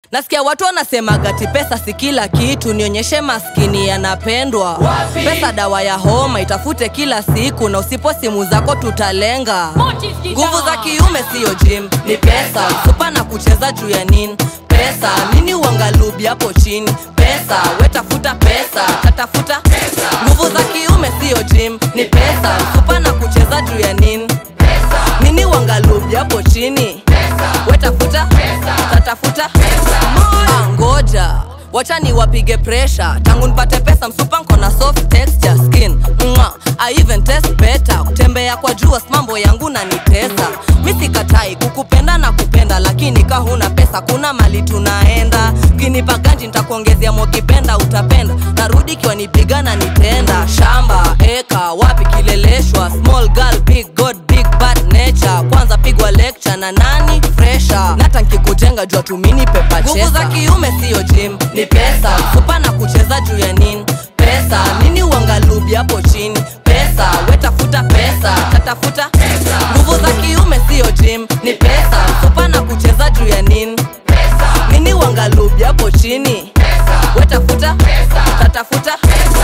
nasikia watu wanasemaga ti pesa si kila kitu nionyeshe maskini yanapendwa pesa dawa ya homa itafute kila siku na usipo simu zako tutalenga nguvu za kiume siyo jim ni pesa supa na kucheza juu ya nini pesa nini uangalubi hapo chini pesa wetafuta pesa tatafuta nguvu za kiume siyo jim ni pesa supa na kucheza juu ya nini nini uangalubi hapo chini wetafuta tatafuta Ah, ngoja wacha ni wapige presha tangu nipate pesa msupa nkona soft texture skin Mwa, I even test better kutembea kwa jua mambo yangu na nitesa mi sikatai kukupenda na kupenda lakini ka huna pesa kuna mali tunaenda ukinipa ganji nitakuongezea mokipenda utapenda narudi kiwa nipiga na nitenda shamba eka wapi kileleshwa small girl big god big bad nature kwanza pigwa lecture na nani fresha nata nkikujenga jua tumini pepa nguvu za kiume siyo jim ni pesa supa na kucheza juu ya nini pesa nini uangalubi hapo chini pesa wetafuta pesa tatafuta nguvu za kiume siyo jim ni pesa supa na kucheza juu ya nini nini uangalubi hapo chini wetafuta tatafuta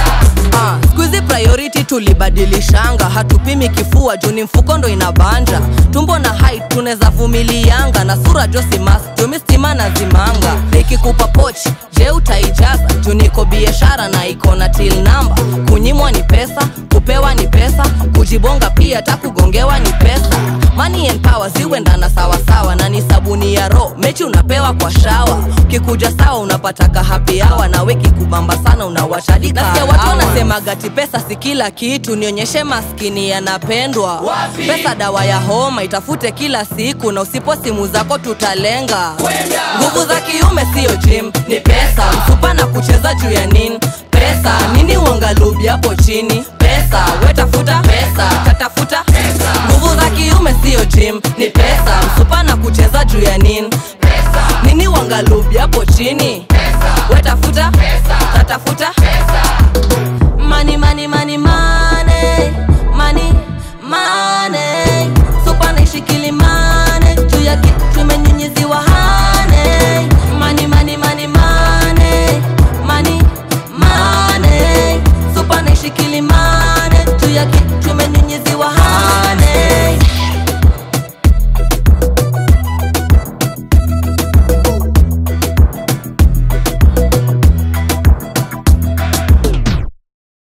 Ah, skuizi priority tulibadilishanga hatupimi kifua juu ni mfuko ndo inabanja tumbo na height tunaweza vumilianga na sura josimas jumi stima na zimanga nikikupa pochi je utaijaza juu niko biashara na iko na til namba kunyimwa ni pesa kupewa ni pesa kujibonga pia ta kugongewa ni pesa money and power ziwendana sawasawa na ni sabuni ya ro mechi unapewa kwa shawa ukikuja sawa unapataka happy hour na weki kubamba sana unawashadika nasikia watu wanasemaga ti pesa si kila kitu nionyeshe maskini yanapendwa pesa dawa ya homa itafute kila siku na usipo simu zako tutalenga nguvu za kiume siyo jim ni pesa msupa na kucheza juu ya nini pesa nini uangalubi hapo chini pesa wetafuta pesa tatafuta nguvu za kiume siyo jim ni pesa msupa na kucheza juu ya nini nini uangalubi hapo chini wetafuta tatafuta mani mani mani mani